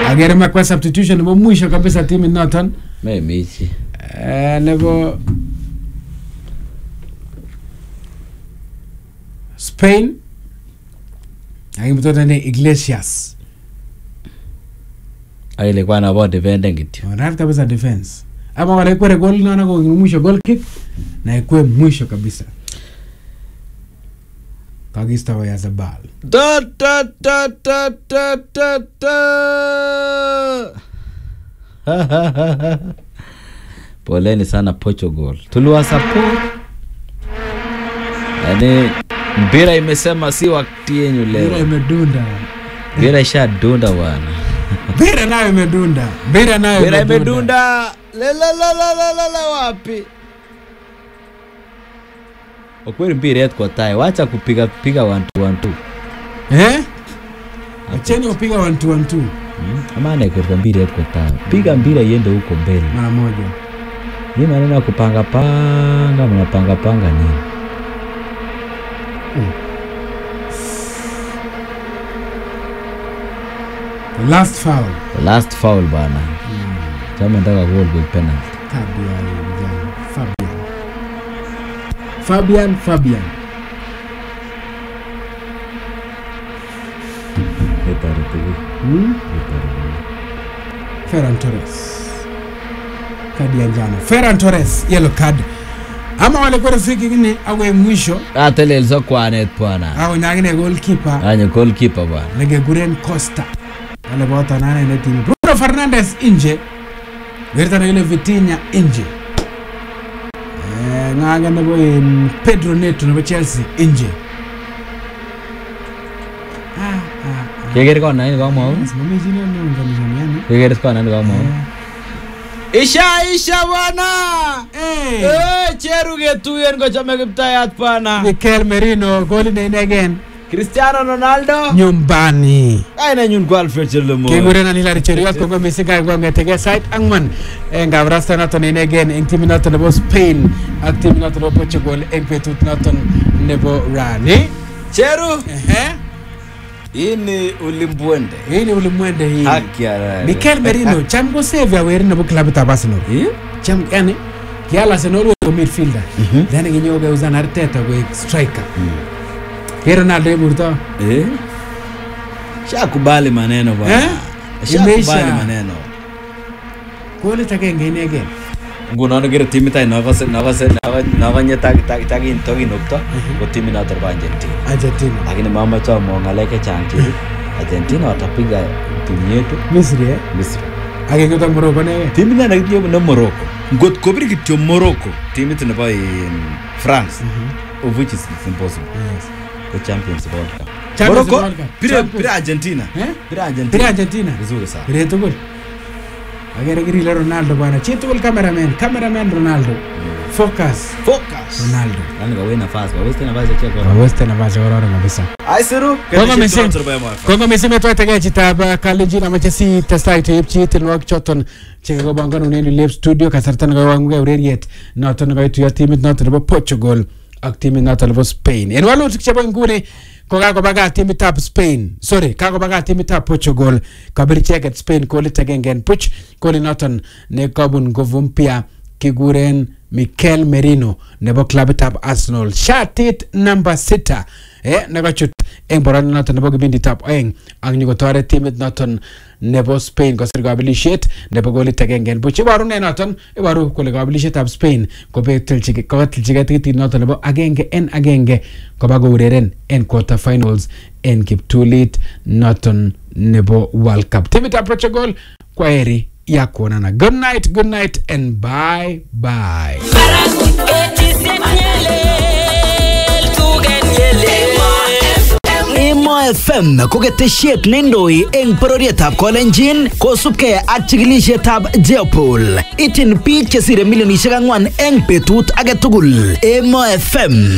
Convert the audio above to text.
agere makwa substitution nebo mwisho kabisa timit noton meimichi eh, nebo Spain akimtoto ne Iglesias ak ilikuwa nabo defenden kityo orat kabisa defense ama wala ikwere gol nono ko mwisho goal kick na ikwe mwisho kabisa kakisto kwa Yazabal Da, da, da, da, da, da, da. poleni sana portugal tuliwasupport yaani mpira imesema si wakati yenyu mpira leo imedunda mpira ishadunda bwana mpira nayo imedunda mpira nayo mpira imedunda lelelelelelele wapi ukweli mpira yetu kwa tai wacha kupiga piga wantu wantu eh acheni upiga 1 2 1 2 Hmm? ama anaikuta mpira yetu kwa tai piga mpira iende huko mbele mara moja hii maneno ya kupanga panga mnapanga panga nini the last foul The last foul bana chama nataka goal goal penalty tabia ya vijana Fabian Fabian Fabian Itarutugu, hmm? itarutugu. Ferran Torres kadi ya njano Ferran Torres yellow card ama wale kwere free kick ni awe mwisho atelelso kwanet bwana au nyagine goalkeeper anye goalkeeper bwana lege Guren Costa wale bota nane ne timu Bruno Fernandes nje Gertana ile Vitinha nje eh nganga nebo in Pedro Neto nebo Chelsea nje ah ah keker kona ini kamwau simame chini ndio ngamjamiani keker kona ini kamwau isha isha bwana eh Eh, cheru ketuyen kochome kiptayat bwana Mikel Merino goli ne inegen cristiano ronaldo nyumbani kainanyun ko alfred chelemo kekurenan Hilary Cheruiyot kongoi missing kai kong'etege sait ang'wan eng kabarasta noton inegen eng timit noton nebo Spain ak timit noton nebo Portugal eng betut noton nebo rani cheru Ehe. hii ni ulimbwende hii ni ulimwende hii haki ya Mikel Merino cham ko save aweri nebo klabit ab Arsenal Eh? cham yani kial Arsenal ko midfielder then kinyogeuzan Arteta koek striker ke Ronaldo iburto Eh? shakubali maneno Eh? bwana Imeisha. shakubali maneno golit agenge inegen ngunon kere timit any nokose nokose nokonye takinokto ko timit noto bo argentina Argentina lakini mamache amwa ng'alek chechang cheru argentina watapiga timu yetu Misri eh misri agenge to Morocco ne timit nene kityo ne morocco ngot kobir kityo morocco timit nebo in france of which is it's impossible yes ko champions of world cup Champions of morocco World Cup. pire Champions. pire argentina eh pire argentina Pire Argentina vizuri sana Pire tugul agere kirile Ronaldo bwana chi tugul cameraman cameraman Ronaldo focus focus Ronaldo yani kawe nafasi kaweste nafasi ya cheko aweste nafasi kororon kabisa aisiru Kongo missing Kongo missing metwaitege chitab uh, Kalenjin amache si testai teipchi tienwogik choton chekakobanganun en Lep Studio kasarta nekawang'ugei ureriet noton nekaituyo timit noton nebo Portugal ak timit noton nebo Spain en walutik chebo nguni ko kakobagat timitab Spain sorry kakobagat timitab Portugal kabir icheket Spain golit agenge en buch golit noton nekobun nguvu mpya kikuren Mikel Merino nebo klabitab Arsenal shatit namba sita eh, nekachut eng boroindo noton nebo kipinditab oeng ak nyikotoret timit noton nebo Spain kosir kabelisiet nebo golit agenge en buch iboru ne noton iboru kole kabelisietab Spain kokatilchigei tikitit noton nebo agenge en agenge koba koureren en quarter finals en kiptulit noton nebo World Cup timitab Portugal kwaheri ya kuonana good night good night and bye bye Emo FM ko ketesiet neindoi eng bororietab Kolenjin kosubkei ak chikilisietab Jeopol. Ityin biik chesire milionisiek ang'wan eng betut age tugul. Emo FM